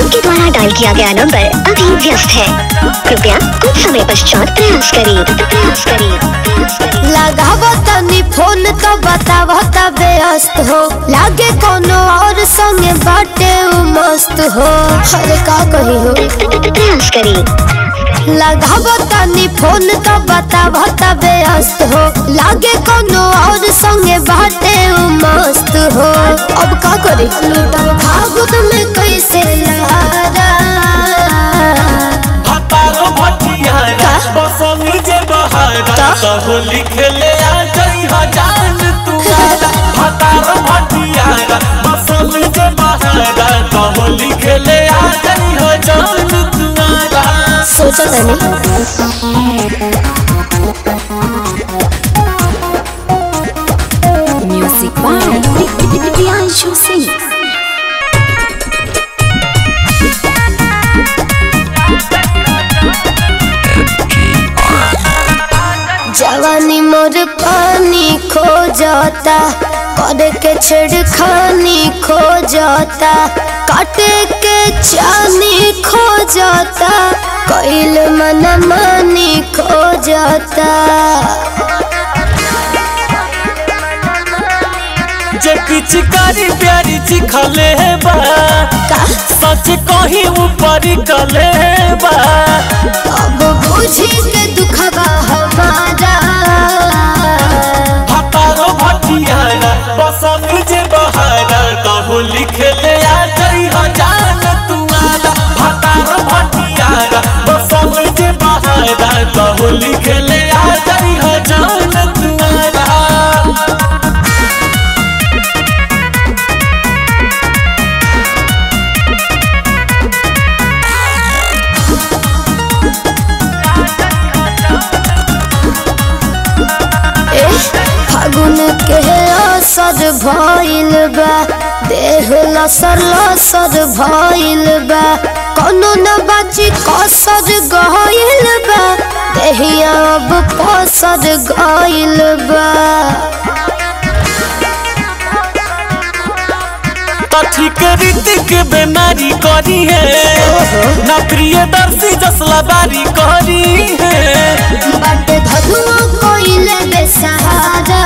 आपके द्वारा डायल किया गया नंबर अभी व्यस्त है कृपया कुछ समय पश्चात प्रयास करें प्रयास करें प्रयास करें लगाव तनी फोन तो बताव तबे अस्त हो लागे कोनो और संगे बाटे उ मस्त हो अरे का कही हो प्रयास करें लगाव तनी फोन तो बताव तबे अस्त हो लागे कोनो और संगे बाटे उ मस्त हो अब का करी लूटब फागुन में कैसे लहरा हतारो भटियारा बसंग जे बहारा कहो लिखले आ गई हजान तुम्हारा हतारो भटियारा बसंग जे बहारा कहो लिखले आ गई हजान तुम्हारा सोचा तनी Music by Priyanshu Singh. जवानी मोर पानी खो जाता करे के छेड़खानी खो जाता काटे के चानी खो जाता कैल मन मानी खो जाता जे पिचकारी प्यारी चिखले बा का सच कही ऊपर कले बा अब बुझी के दुखबा हमारा हतारो भटियारा बसंग जे बहारा कहो लिखले आ गई हजान तुम्हारा हतारो भटियारा बसंग जे बहारा कहो लिखले आ गई हजान तुम्हारा ए, फागुन के असर भइल बा देह लसर लसर भइल बा कोनो न बाची कसर गइल बा देहिया अब पसर गइल बा कथी के रीतिक बेमारी करी है ना प्रियदर्शी जसला बारी करी है बट धनुआ कइले बेसहारा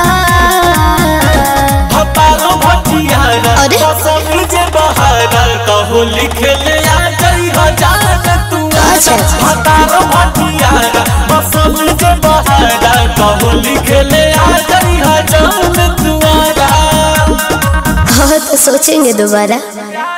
हतारो भटियारा अरे? बसंग जे बहारा कहो लिखले आ गई हजान तुम्हारा अच्छा, अच्छा। हतारो भटियारा बसंग जे बहारा कहो लिखले आ गई हजान तुम्हारा हाँ तो सोचेंगे दोबारा